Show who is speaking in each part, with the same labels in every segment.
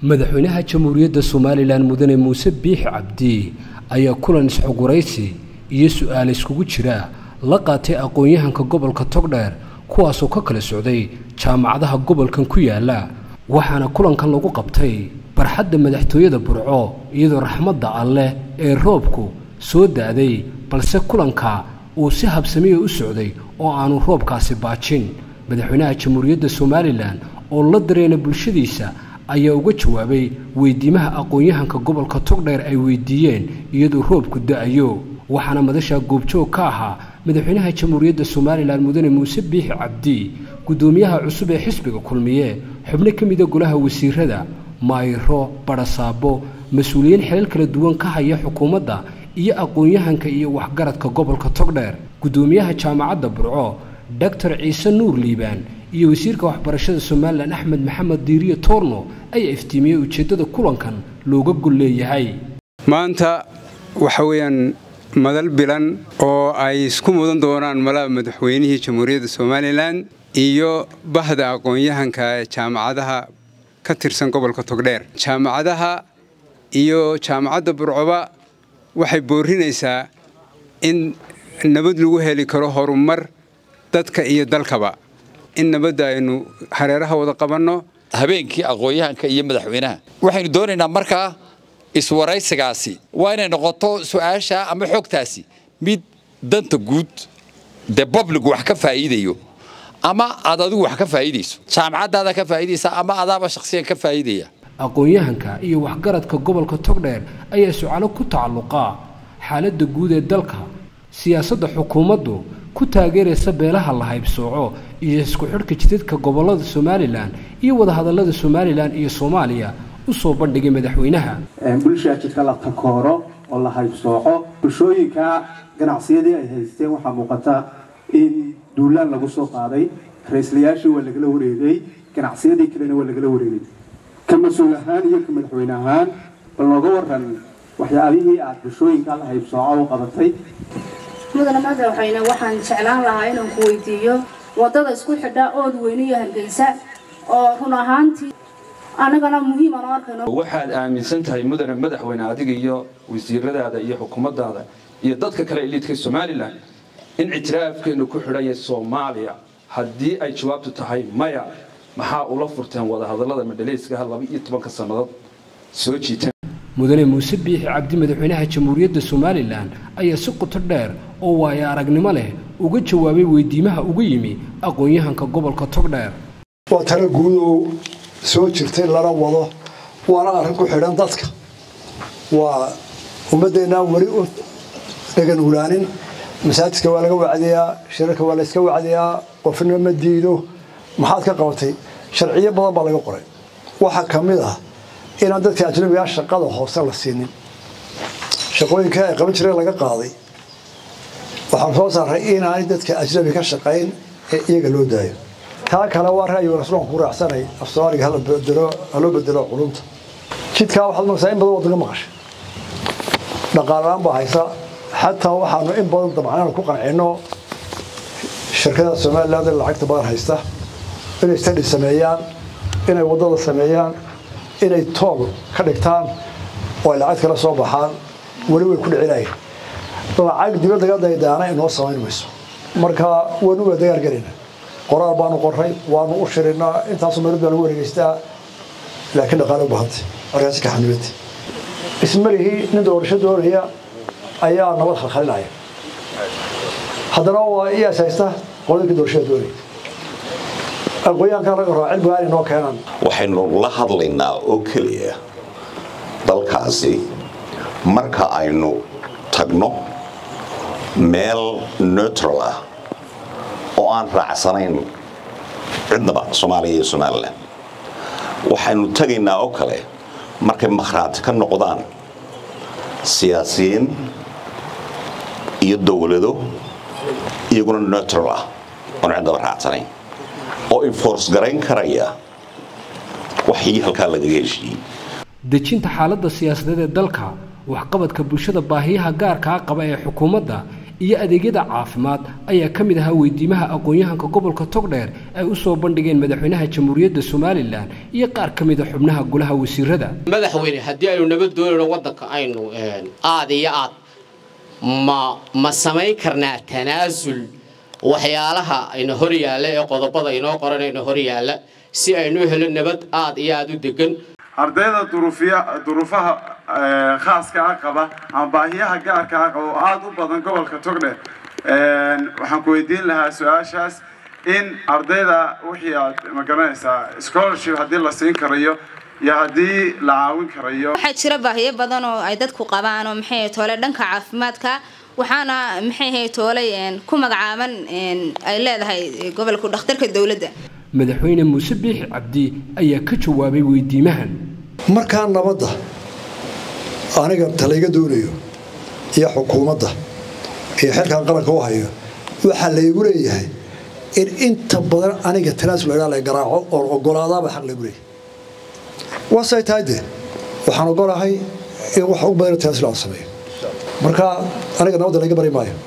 Speaker 1: madaxweynaha jamhuuriyadda somalilan mudane muuse biix cabdi ayaa kulan isxogwaraysi iyo su-aal iskugu jira la qaatay aqoon-yahanka gobolka togdheer kuwaasoo ka kala socday jaamacadaha gobolkan ku yaala waxaana kulankan lagu qabtay barxadda madaxtooyada burco iyadoo raxmadda alleh ee roobku soo da-day balse kulanka uu si habsamiya u socday oo aanu roobkaasi baajin madaxweynaha jamhuuriyadda somalilan oo la dareena bulshadiisa ayaa uga jawaabay weydiimaha aqoon-yahanka gobolka togdheer ay weydiiyeen iyadoo roobku da-ayo waxaana madasha goobjoog ka ahaa madaxweynaha jamhuuriyadda somalilan mudane muuse biixi cabdi guddoomiyaha cusub ee xisbiga kulmiye xubno ka mida golaha wasiirada maayiro barasaabo mas-uuliyiin xilal kala duwan ka haya xukuumadda iyo aqoon-yahanka iyo waxgaradka gobolka togdheer guddoomiyaha jaamacadda burco doctor ciise nuur liibaan iyo wasiirka waxbarashada somalilan axmed maxamed diiriye toorno ayaa iftiimiyey ujeeddada kulankan looga gol leeyahay
Speaker 2: maanta waxa weeyaan madal bilan oo ay isku mudan doonaan malaha madaxweynihii jamhuuriyadda somalilan iyo bahda aqoon-yahanka jaamacadaha ka tirsan gobolka togdheer jaamacadaha iyo jaamacadda burcoba waxay boorinaysaa in nabad lagu heli karo horumar dadka iyo dalkaba in nabadda aynu hareeraha wada qabanno
Speaker 3: habeenkii aqoon-yahanka iyo madaxweynaha waxaynu doonaynaa markaa iswaraysigaasi waa inay noqoto su-aasha ama xogtaasi mid danta guud dee public wax ka faa'iidayo ama aad adigu wax ka faa'iidayso jaamacaddaada ka faa'iidaysa ama adaaba shakhsiyan ka faa'iidaya
Speaker 1: aqoon-yahanka iyo waxgaradka gobolka togdheer ayaa sucalo ku tacalluqa xaaladda guud ee dalka siyaasadda xukuumaddu ku taageeraysa beelaha la haybsooco iyo isku xidhka jidadka gobollada somalilan iyo wadahadallada somalilan iyo soomaaliya u soo bandhigay madaxweynaha
Speaker 4: bulshaa jidka la takooro oo la haybsooco bulshooyinka ganacsiyadii ay haysteen waxaa muuqata in duulaan lagu soo qaaday ra-islayaashii waa lagala wareegay ganacsiyadii kalena waa lagala wareegay ka mas-uul ahaan iyo ka madaxweyne ahaan bal nooga waran waxyaabihii aad bulshooyinka la haybsooco u qabatay
Speaker 5: mudane madaxweyne waxaan jeclaan lahaa inaan ku weydiiyo wadada isku xidha ood weyne iyo hargeysa oo run ahaantii annagana muhiim aan arkayno
Speaker 6: waxaad aaminsan tahay mudane madaxweyne adiga iyo wasiiradaada iyo xukuumaddaada iyo dadka kale iliidka somalilan in ictiraafkeenu ku xidhan yahay soomaaliya haddii ay jawaabtu tahay maya maxaa ula furteen wadahadallada madhaleyskaha laba iyo tobanka sannadood soo jiiteen
Speaker 1: mudane muuse biixi cabdi madaxweynaha jamhuuriyadda somalilan ayaa si qoto dheer oo waayo aragnimo leh uga jawaabay weydiimaha uga yimi aqoon-yahanka gobolka togdheer
Speaker 7: waa talo guud oo soo jirtay lana wado waana arrin ku xidhan dadka waa ummaddeennaan weli u dhagan ulaanin masaajidka waa laga wacdiyaa shirarka waa layska wacdiyaa qofna ma diido maxaad ka qabatay sharciyo badan baa laga qoray waxaa ka mid ah inaan dadka ajnabigaa shaqada hoose la siinin shaqooyinka ay qaban jireen laga qaaday waxaan soo saaray inaanay dadka ajnabi ka shaqayn ee iyaga loo daayo taa kale waa ra'yiga rasuulka ku raacsanay af soomaaliga hala bedelo haloo bedelo culunta jidkaa waxaad maqsaa in badan waddanka maqashay dhaqaalaan baa haysa xataa waxaanu in badan damcnaan ku qancino shirkada somaliland ee lacagta badan haysta inay stadi sameeyaan inay waddada sameeyaan inay tool ka dhigtaan oo ay lacag kala soo baxaan weli way ku dhicinayeen lacag dibadda ga daydaana inoo samayn mayso marka waynu waa dagaal gelayna qoraal baanu qoray waanu u shirinaa intaasu meelad baa lagu wareegeystaa laakiin dhaqaale u bahantay markaasi ka xanibantay ismarihii nin doorasho doonaya ayaa nabad khalkhalinaya haddana waa iyaas haysta qoladinkii doorashada doonaya aqoonyahanka laga raba cilmiga inay noo keenaan
Speaker 8: waxaynu la hadlaynaa oo keliya dalkaasi marka aynu tagno meel neutral ah oo aan raacsanayn cidnaba soomaaliya iyo somalilan waxaynu tegaynaa oo kale markay makhraati ka noqdaan siyaasiyiin iyo dowlado iyaguna neutral ah oon cidnaba raacsanayn oo enforce garayn karaya waxii halkaa lagaga heshiiyey
Speaker 1: dejinta xaaladda siyaasadeed ee dalka waxqabadka bulshada baahiyaha gaarkaa qaba ee xukuumadda iyo adeegyada caafimaad ayaa ka mid ahaa weydiimaha aqoon-yahanka gobolka togdheer ay u soo bandhigeen madaxweynaha jamhuuriyadda somalilan iyo qaar ka mida xubnaha golaha wasiirada
Speaker 9: madaxweyne haddii aynu nabad doonayno waddanka aynu aad iyo aad ma ma samayn karnaa tanaasul waxyaalaha ayna hor yaalla ee qodobada inoo qoran ayna hor yaalla si aynu helo nabad aad iyo aad u degan
Speaker 10: ardayda duruufaha khaaska ah qaba ama baahiyaha gaarka ah qaba oo aada u badan gobolka togdheer waxaan ku weydiin lahaa su-aashaas in ardayda wixii aad ma garanaysaa scholarship haddii la siin karayo iyo haddii la caawin karayo
Speaker 11: waxaa jira baahiyo badan oo ay dadku qabaan oo maxay toole dhanka caafimaadka waxaana maxay ahay toolay ku magacaaban ay leedahay gobolka dhakhtarka dowladda
Speaker 1: madaxweyne muuse biixi cabdi ayaa ka jawaabay weydiimahan
Speaker 7: markaa nabadda aniga talayga doonayo iyo xukuumadda iyo xilkan qaranka u hayo waxaa laygu leeyahay in inta badan aniga tanaasul lagaa la garaaco oon ogolaadaaba xaq laygu leeyahay waasay tahay dee waxaan ogolahay in wax ugu badan tanaasul aan sameeyo marka aniga nabadda layga bari maayo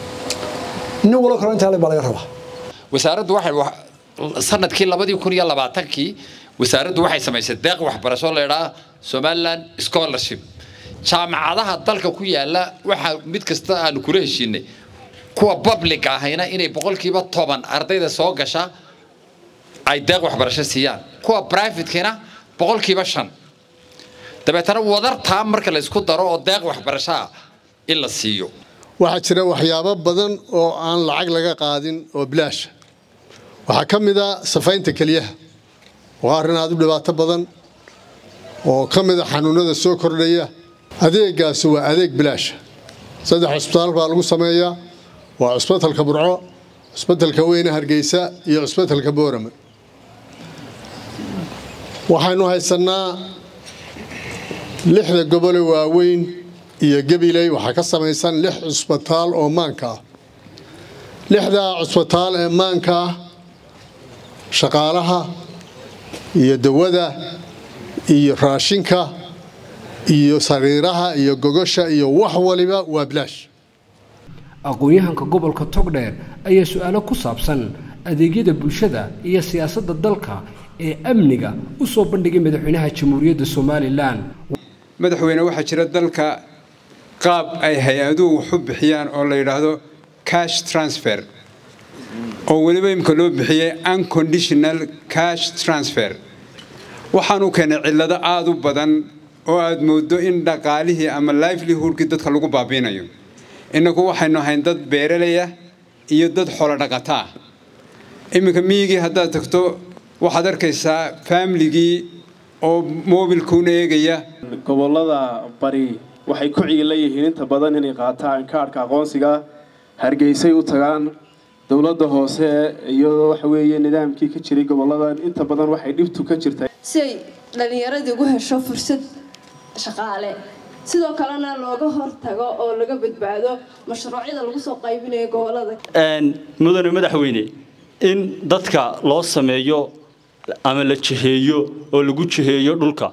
Speaker 7: nin walo kale intaa baa laga rabaa
Speaker 3: wasaaraddu waxay sanadkii labadii kun iyo labaatankii wasaaraddu waxay samaysay deeq waxbarasho leedhaa somaliland scholarship jaamacadaha dalka ku yaala waxaa mid kasta aanu kula heshiinay kuwa public ahayna inay boqolkiiba toban ardayda soo gasha ay deeq waxbarasho siiyaan kuwa privatekina boqolkiiba shan dabeetana wadartaa marka la isku daro oo deeq waxbarashaa in la siiyo
Speaker 12: waxaa jira waxyaabo badan oo aan lacag laga qaadin oo bilaasha waxaa ka mid a safaynta keliyaha waa arrin aad u dhibaato badan oo ka mid a xanuunada soo kordhaya adeegaasi waa adeeg bilaasha saddex cusbitaal baa lagu sameeyaa waa cusbitalka burco cusbitalka weyne hargeysa iyo cusbitalka boorame waxaynu haysannaa lixda gobole waaweyn iyo gabiley waxaa ka samaysan lix cusbitaal oo maanka ah lixdaa cusbitaal ee maanka ah shaqaalaha iyo dawada iyo raashinka iyo sariiraha iyo gogosha iyo wax waliba waa bilaash
Speaker 1: aqoon-yahanka gobolka togdheer ayaa su-aalo ku saabsan adeegyada bulshada iyo siyaasadda dalka ee amniga u soo bandhigay madaxweynaha jamhuuriyadda somalilan
Speaker 2: madaxweyne waxaa jira dalka qaab ay hay-aduhu waxu bixiyaan oo la yidhaahdo cash transfer oo weliba imika loo bixiyey unconditional cash transfer waxaanu keenay cillado aada u badan oo aad mooddo in dhaqaalihii ama livelihoodkii dadka lagu baabiinayo innagu waxaynu ahayn dad beeralaya iyo dad xolo dhaqata ah iminka miyigii haddaad tagto waxaad arkaysaa faamiligii oo moobilkuuna eegaya
Speaker 13: gobolada bari waxay ku ciila yihiin inta badan inay qaataan kaadhka aqoonsiga hargeysay u tagaan dowladda hoose iyadoo waxa weeye nidaamkii ka jiray goboladan inta badan waxay dhibtu ka jirtay
Speaker 14: si ay dhallinyaradii ugu hesho fursad shaqaale sidoo kalena looga hortago oo laga badbaado mashruucyada lagu soo qaybinayo gobolada
Speaker 15: mudane madaxweyne in dadka loo sameeyo ama la jiheeyo oo lagu jiheeyo dhulka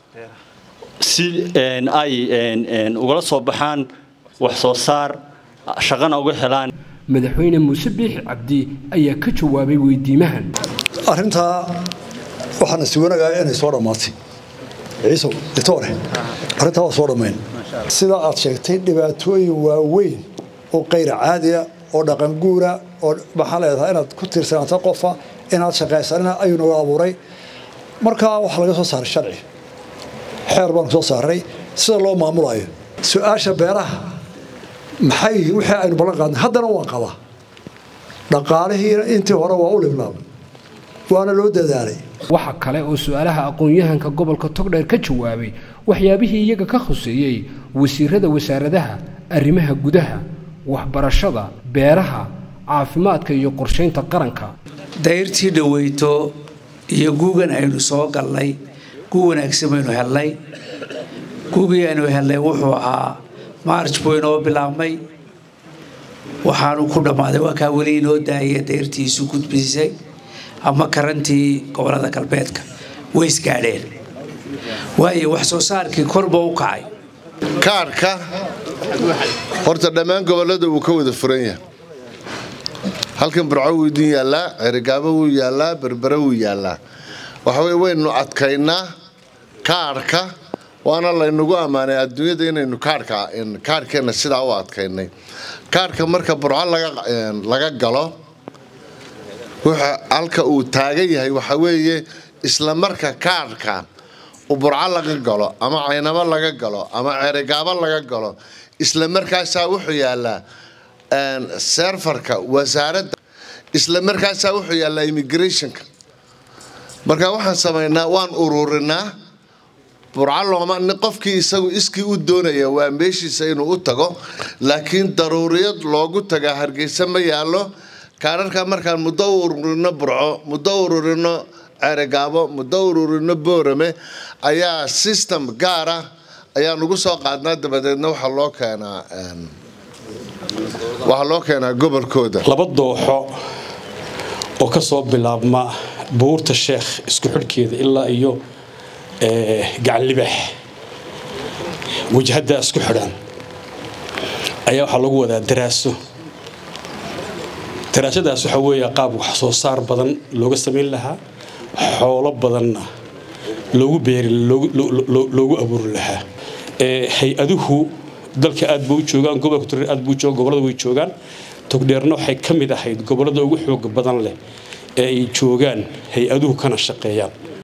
Speaker 15: si ay ugala soo baxaan wax soo saar shaqana uga helaan
Speaker 1: madaxweyne muuse biixi cabdi ayaa ka jawaabay weydiimahan
Speaker 7: arrintaa waxaana suganagaaya inay soo dhammaatay ciisow ditoore arrintaa waa soo dhammayn sidaa aad sheegtay dhibaatooyin waaweyn oo qayra caadiya oo dhaqanguura oo maxaa leedahay inaad ku tiirsanaato qofa inaad shaqaysanina ayuu nagu abuuray markaa waxaa laga soo saaray sharci xeer baanu soo saaray sida loo maamulayo su-aasha beeraha maxay wixii aynu ballan qaadnay haddana waan qabaa dhaqaalihiina intii hore waa u liblaabay waana loo dadaalay
Speaker 1: waxa kale oo su-aalaha aqoon-yahanka gobolka togdheer ka jawaabay waxyaabihii iyaga ka khuseeyey wasiirada wasaaradaha arrimaha gudaha waxbarashada beeraha caafimaadka iyo qorshaynta qaranka
Speaker 16: dayrtii dhaweyto iyo guugan aynu soo galnay guu wanaagsan baynu helnay guugii aynu helnay wuxuu ahaa maarj buu inoo bilaabmay waxaanu ku dhammaaday waa kaa weli inoo daaya dayrtiisu gudbisay ama karantii gobolada galbeedka way isgaadheen waayo wax soo saarkii korba u kacay
Speaker 17: kaarhka horta dhammaan gobollada wuu ka wada furan yahay halkan burco wuu idin yaallaa cerigaabo wuu yaallaa berbere wuu yaallaa waxaweye waynu adkaynaa kaadhka waana laynagu ammaanay adduunyada inaynu kaadhka kaadhkeenna sidaa u adkaynay kaadhka marka burco laga galo halka uu taagan yahay waxa weeye isla marka kaadhka burco laga galo ama caynamo laga galo ama cerigaabo laga galo isla markaasaa wuxuu yaallaa serfarka wasaaradda isla markaasaa wuxuu yaallaa immigrationka marka waxaan samaynaa waan ururinaa burco looma qofkii isagu iskii u doonaya waa meeshiisa inuu u tago laakiin daruuriyad loogu tagaa hargeysa ma yaallo kaararka markaan muddo u ururino burco muddo u ururino ceerigaabo muddo ururino boorame ayaa system gaara ayaan ugu soo qaadnaa dabadeedna waxaa loo keenaa waxaa loo keenaa gobolkooda
Speaker 18: laba dooxo oo ka soo bilaabma buurta sheekh isku xidhkeeda ilaa iyo gacanlibaax wajhaddaa isku xidhan ayaa waxaa lagu wadaa daraaso daraasadaas waxaa weeya qaab wax soo saar badan looga samayn lahaa xoolo badanna loogu beeri loogu abuuri lahaa hay-aduhu dalka aad buu u joogaan gobolka togdheer aad buu u joogaan gobollada way joogaan togdheerna waxay ka mid ahayd gobollada ugu xooga badan leh ee ay joogaan hay-aduhu kana shaqeeyaan